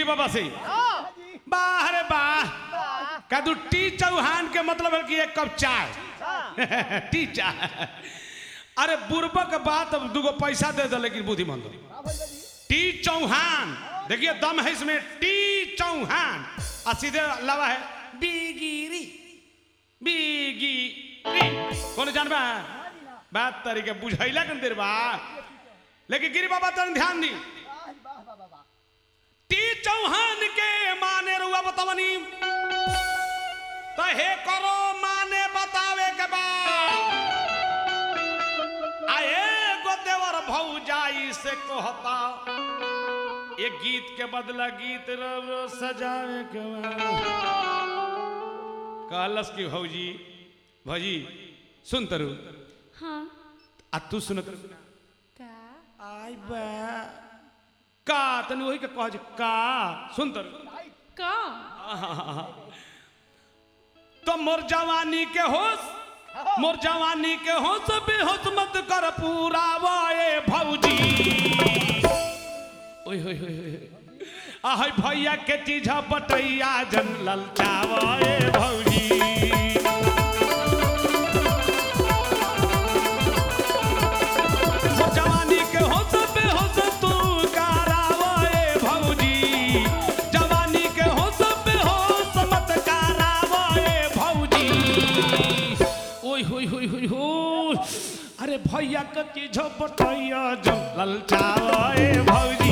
बाबा से वाह रे वाह कदू टी चौहान के मतलब है कि एक कप चाय टी चाय अरे बुर्बक बात अब दूगो पैसा दे दो लेकिन बुद्धिमंद टी चौहान देखिए दम है इसमें टी चौहान और सीधे लवा है बीगिरी बीगिरी कौन जानबा बात तरीके बुझैला कन देर बा लेकिन गिरी बाबा तन ध्यान दी टी चौहान के माने रुआ बतावनी तो हे करो माने बतावे के बा आए गो देवर भौजाई से कहता ये गीत के बदला गीत रव सजावे के बा कहलस की भौजी भौजी सुन तरु हाँ आ तू सुनत रह का आई बा का तनी वही के कह जे का सुन तरु का तो मोर जवानी के होश मोर जवानी के होश बेहोश मत कर पूरा वाए भौजी ओए होए होए होए आहै भैया के चीज बटैया जन ललचावे भौजी मोर जवानी के होश बेहोश तू करावे भौजी जवानी के होश बेहोश मत करावे भौजी ओय होय होय होय होय अरे भैया के चीज बटैया जन ललचावे भौजी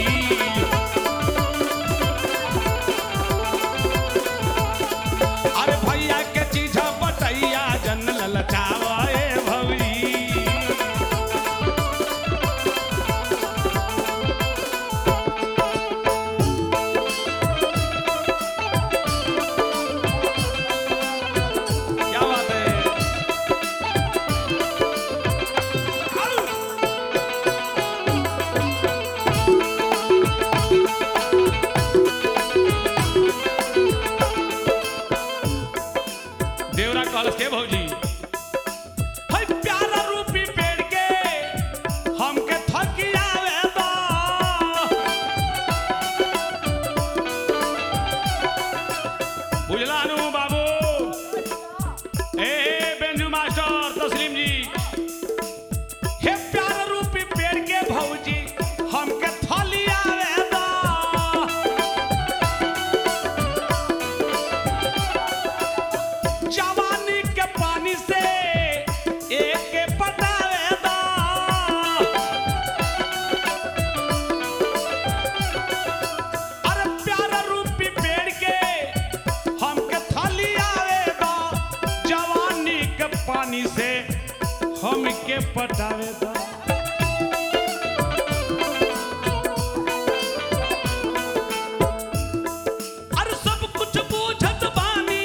अरे भैया के चीज बटैया जन ललचावे भौजी क्या बात है देवरा कहलस के भौजी है प्यारा रूपी पेड़ के हमके थकियावे दो बुझला नु बाबू ए बेंजू मास्टर तस्लीम जी हे प्यारा रूपी पेड़ के भौजी हमके थलियावे दो जवानी के पानी से एक के पटावे दो अरे प्यारा रूपी पेड़ के हमके थाली आवे दो जवानी के पानी से हमके पटावे दो अरे सब कुछ बूझत बानी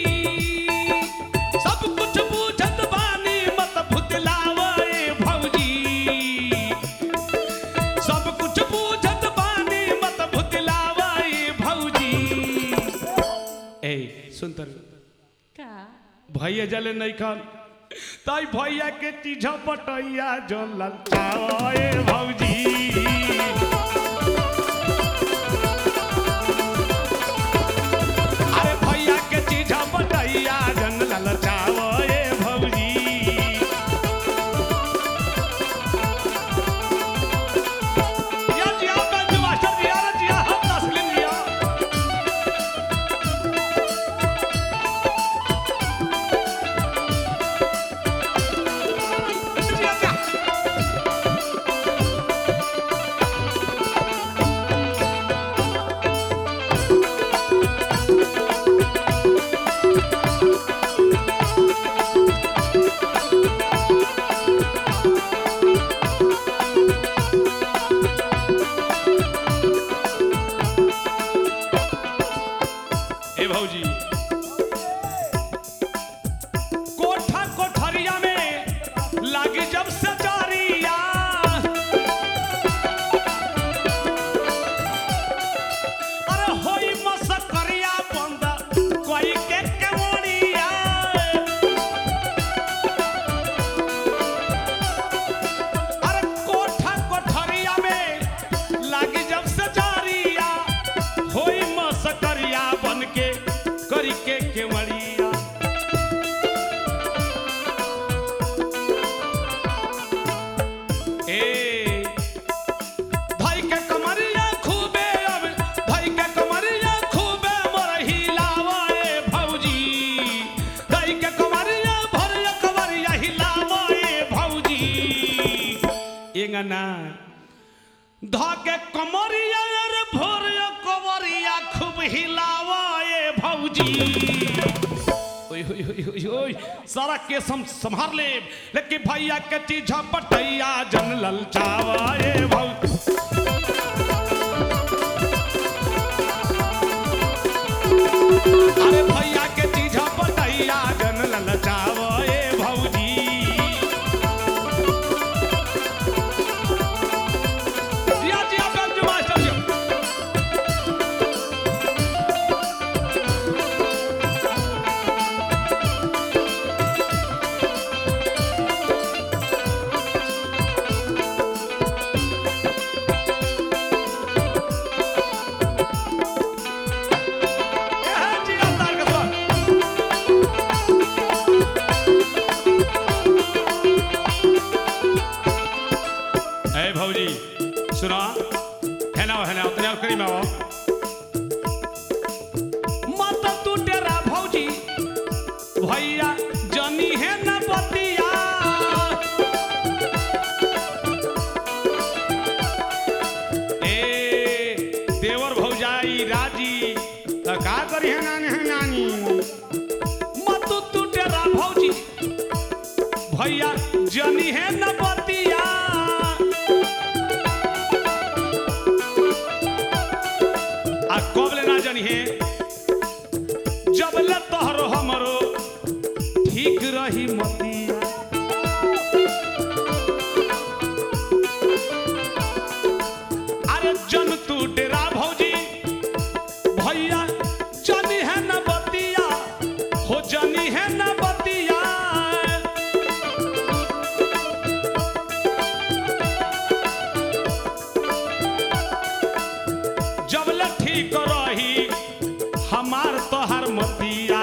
सब कुछ बूझत बानी मत भुतलावे भौजी सब कुछ बूझत बानी मत भुतलावे भौजी ए सुन तर का भैया जले नहीं खान ताई भैया के चीज पटैया जो ललचावे भौजी अरे भैया के चीज बटैया जन ललचावे भौजी या जी आप बंधु मास्टर जी आ जी हम तस्लीम लिया जी, जी। ए भौजी कोठा कोठरिया में लागी जब से जारिया अरे होई मसकरिया बंद कोई के केवड़िया अरे कोठा कोठरिया में लागी जब से जारिया ना धके कमरिया रे भोर कमरिया खूब हिलावा ए भौजी ओय ओय ओय ओय ओय सारा केस हम संभार ले लेकिन भैया के चीज पटैया जन ललचावा ए भौजी अरे भैया के चीज पटैया जन ललचावा ए भौजी जिया जिया बेंजू मास्टर जी ए है जिया तार के साथ ए भौजी सुना है ना है ना उतने करी में आओ मत तू डेरा भौजी भैया जनी है न बतिया ए देवर भौजाई राजी त का करी है नानी है नानी मत तू डेरा भौजी भैया जनी है न बतिया आ कब ले ना जनी है जब ले तोहरो हमरो ठीक रही मतिया अरे जन तू डेरा भौजी भैया जनी है न बतिया हो जनी है न बतिया जब ले ठीक रही हमार तोहर मतिया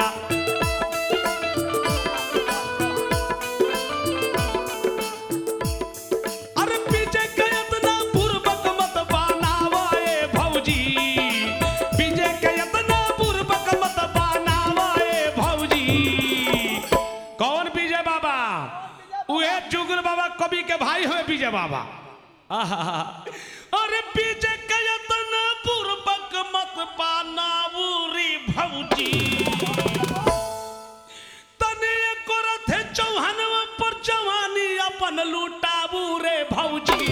अरे पीछे के इतना पूर्वक मत बनावा ए भौजी पीछे के इतना पूर्वक मत बनावा ए भौजी कौन विजय बाबा उहे जुगल बाबा कवि के भाई हुए विजय बाबा आहा अरे पीछे के इतना पूर्वक मत बनावू रे भौजी तने एको रथे चौहानवा पर जवानी अपन लुटाबू रे भौजी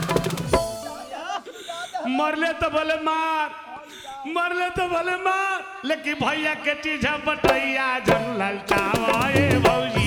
मरले तो बोले मार मरले तो बोले मार लेकिन भैया के चीज बटैया जन ललचावा ए भौजी